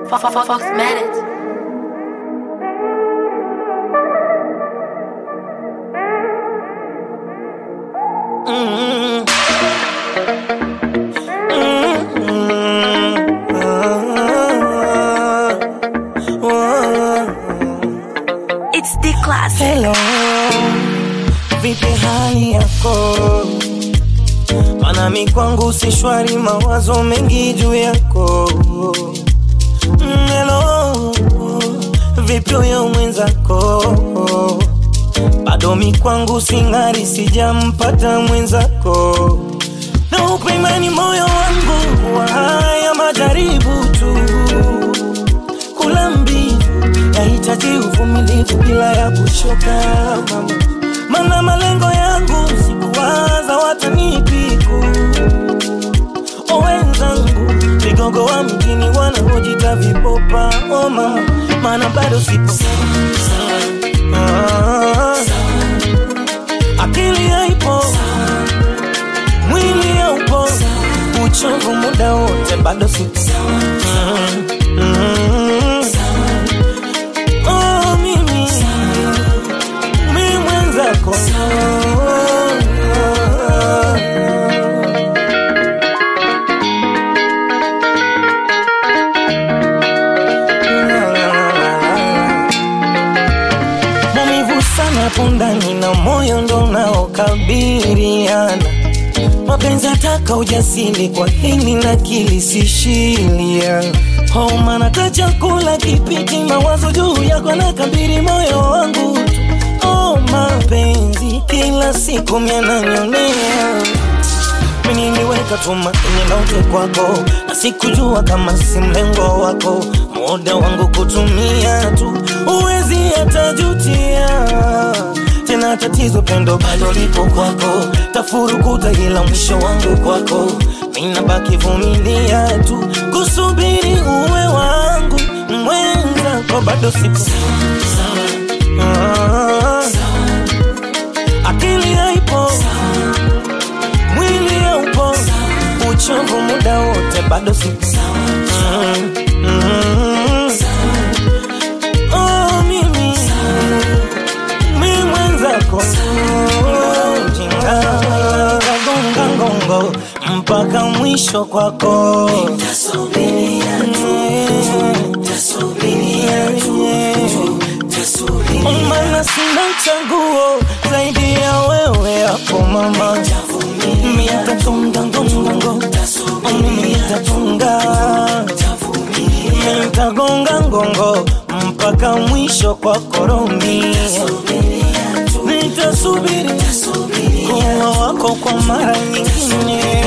Fox Manet. It's the classic. Hello, vipi hali yako? Mana mi kwangu si shwari, mawazo mengi juu yako. Mm, Hello, vipi huyo mwenzako? Bado mi kwangu sing'ari, sijampata mwenzako. Na upe imani moyo wangu wa haya majaribu tu kula mbivu yahitaji uvumilivu bila ya kuchoka mama, mana malengo yangu sikuwaza watanipiku o wenzangu vigogo wa mjini wanaojita vipopa o mama, mana bado sipo Ah, akili haipo mwili haupo uchovu muda wote bado sipo Mm, mm. Oh, mimi mi mwenzako maumivu sana pundani na moyo ndo unaokabiliana mapenzi ataka ujasiri kwa hili na kilisishilia homa nata chakula kipiti mawazo juu yako na kabiri moyo wangu oh, mapenzi kila siku miananyonea mimi niliweka tumaini lote kwako na sikujua kama si mlengo wako muda wangu kutumia tu uwezi hatajutia tena tatizo pendo bado lipo kwako tafurukuta ila mwisho wangu kwako minabaki vumilia tu kusubiri uwe wangu mwenzako bado sipo Ah, akili haipo mwili haupo uchovu muda wote bado sipo Mm, mm. Oh, mimi mi mwenzako jinga gonga ngongo mpaka mwisho kwako mana sina chaguo zaidi ya wewe hapo mama mitatunga ngongongo mitatunga nitagonga ngongo mpaka mwisho kwa koromi nitasubiri kuwa wako kwa mara nyingine